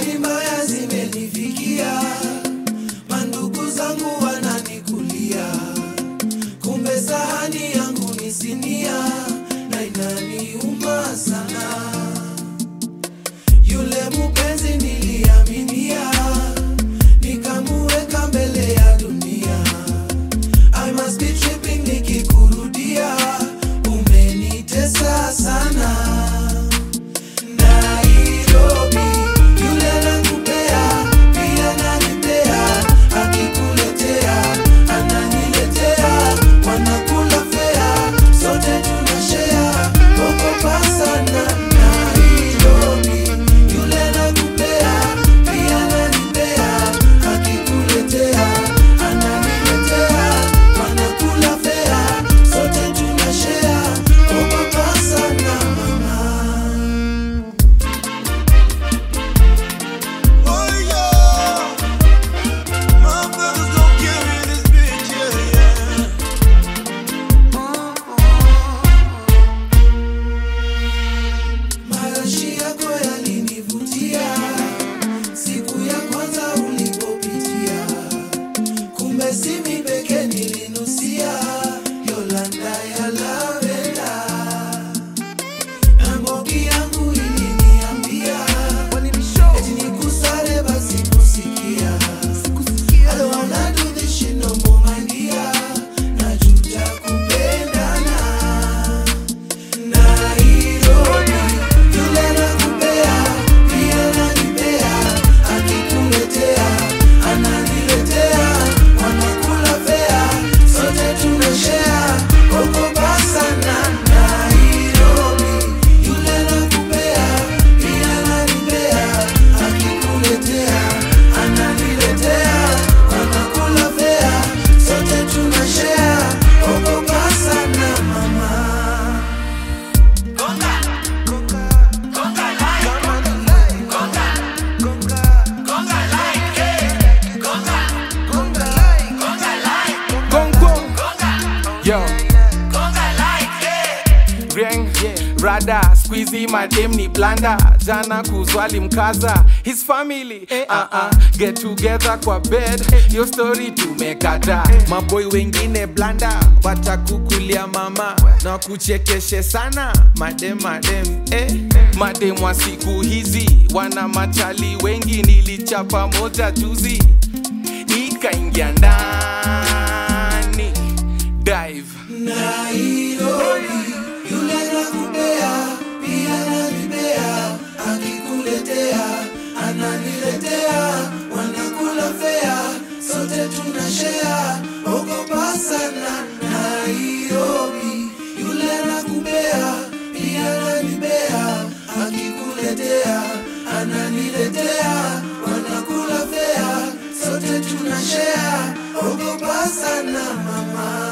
habari mbaya zimenifikia, mandugu zangu wananikulia, kumbe sahani yangu ni sinia na inaniuma sana. Yule mupenzi niliaminia, nikamuweka mbele ya dunia. I must be tripping nikikurudia, umenitesa sana. Nairobi, yule nakupea, pia nanipea, akikuletea, ananiletea, wanakula fea, sote tunashare, ogopa sana. Nairobi, yule nakupea, pia nanipea, akikuletea, ananiletea, wanakula fea, sote tunashare, ogopa sana mama. Oh yeah, my brothers gon' carry this bitch, yeah, yeah. Marashi yako yalinivutia siku ya kwanza ulipopitia, kumbe si mimi pekee nilinusia Yolanda ya lavenda, na Mbogi yangu iliniambia eti nikusale basi kusikia. I don't wanna do this shit no more my dear, najuta kupendana Nairobi, yule nakupea, pia nanipea, akikuletea, ananiletea, wanakula fea, sote tunashare, ogopa sana. Nairobi, yule nakupea, pia nanipea, akikuletea, ananiletea, wanakula fea, sote tunashare, ogopa sana mama. Gongo. Yo. Ring. Rada, squeezy madem ni blanda jana kuzwali mkaza his family uh -uh. get together kwa bed yo story tumekata maboy wengine blanda watakukulia mama na kuchekeshe sana madem madem eh. madem wa siku hizi wana machali wengi nilichapa moja juzi ikaingia ndani dive Nairobi, yule nakupea, pia nanipea, akikuletea, ananiletea, wanakula fea, sote tunashare, ogopa sana. Nairobi, yule nakupea, pia nanipea, akikuletea, ananiletea, wanakula fea, sote tunashare, ogopa sana mama.